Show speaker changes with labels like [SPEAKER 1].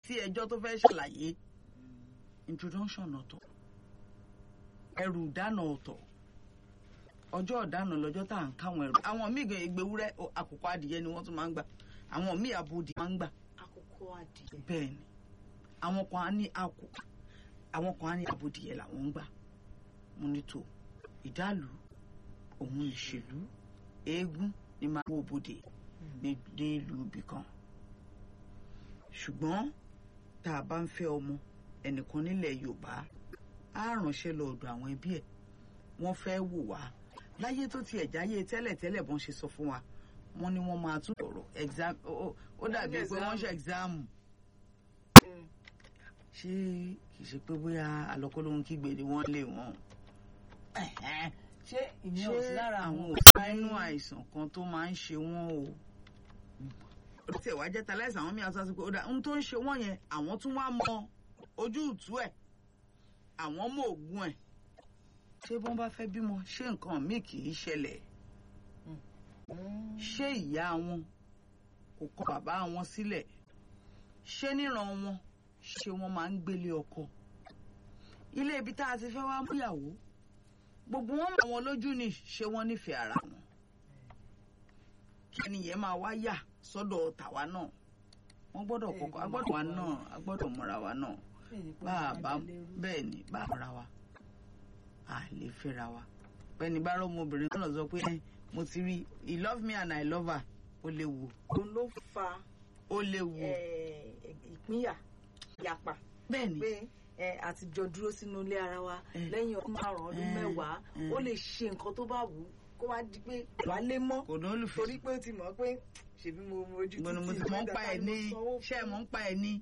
[SPEAKER 1] sí ẹjọ́ tó fẹ́ ṣàlàyé introduction ọ̀tọ̀ ẹrù ìdáná ọ̀tọ̀ ọjọ́ ìdáná lọ́jọ́ tá à ń káwọn ẹrù àwọn míì gan ìgbéwúrẹ́ àkùkọ adìyẹ ni wọ́n tún máa ń gbà àwọn míì abodi máa ń gbà
[SPEAKER 2] àkókò adìyẹ.
[SPEAKER 1] bẹ́ẹ̀ ni àwọn kan á ní àkù àwọn kan á ní abodìyẹ làwọn ń gbà mo ní tó ìdálù òun ìṣèlú eégún ni máa wó bodè ní ìlú ibì kan ṣùgbọ́n tá a bá ń fẹ́ ọmọ ẹnìkan nílẹ̀ yorùbá á ránṣẹ́ lọ ọ̀dọ̀ àwọn ẹbí ẹ̀ wọ́n fẹ́ wò wá láyé tó ti ẹ̀jáyé tẹ́lẹ̀tẹ́lẹ̀ bọ́n ṣe sọ fún wa wọ́n ní wọ́n máa tún ọ̀rọ̀ exam ó dàbí pé wọ́n ṣe exam ṣé kì í ṣe pé bóyá àlọ́kọ́lóhun kígbe ni wọ́n lé wọn
[SPEAKER 2] ṣé ìyẹn ò sí lára
[SPEAKER 1] àwọn
[SPEAKER 2] àwọn
[SPEAKER 1] òṣìṣẹ́ inú àìsàn kan tó máa ń ṣe wọ́n o ó ti ẹ̀wá jẹ́ taláìsàn àwọn mìíràn sọ pé ó dà ohun tó ń ṣe wọ́n yẹn àwọn tún wá mọ ojú ìtú ẹ̀ àwọn mọ òògùn ẹ̀ ṣé bọ́n bá fẹ́ bímọ ṣé nǹkan míì kì í ṣẹlẹ̀ ṣé ìyá wọn kò kọ bàbá wọn sílẹ̀ ṣé níran wọn ṣé wọ́n máa ń gbélé ọkọ ilé ibi tá a ti fẹ́ wá múyàwó gbogbo wọn mọ àwọn lójú ni ṣé wọ́n nífẹ̀ẹ́ ara wọn kí ẹnìyẹn máa wá yà sọ́dọ̀ tàwa náà wọ́n gbọ́dọ̀ kọ́kọ́ a gbọ́dọ̀ wa náà a gbọ́dọ̀ mọ̀ra wa náà bá a bá bẹ́ẹ̀ ni bá a mọ̀ra wa a lè fẹ́ra wa bẹ́ẹ̀ni bá rọ́ ọmọbìnrin náà sọ pé "Eh, mo ti rí he love me and I love her ó léwu
[SPEAKER 2] òun ló fa
[SPEAKER 1] ó léwu
[SPEAKER 2] eh, ìpínyà ìyapa
[SPEAKER 1] bẹ́ẹ̀ ni
[SPEAKER 2] pé ẹ àtijọ́ dúró sínú ilé ara wa
[SPEAKER 1] Eh.
[SPEAKER 2] lẹ́yìn ọdún márùn-ún ọdún
[SPEAKER 1] Eh.
[SPEAKER 2] mẹ́wàá
[SPEAKER 1] Eh.
[SPEAKER 2] ó lè ṣe nǹkan tó bá wù ú kó wá di pé wàá lé mọ́
[SPEAKER 1] kò ní olùfẹ́
[SPEAKER 2] torí pé ó ti mọ̀ pé ṣèbí mo mo ojú
[SPEAKER 1] gbọ́dọ̀ mo ti
[SPEAKER 2] títì
[SPEAKER 1] mọ̀ ń pa ẹ̀ ní
[SPEAKER 2] mo sanwó
[SPEAKER 1] ṣé ẹ̀
[SPEAKER 2] fún.
[SPEAKER 1] mọ̀ ń pa ẹ̀ ní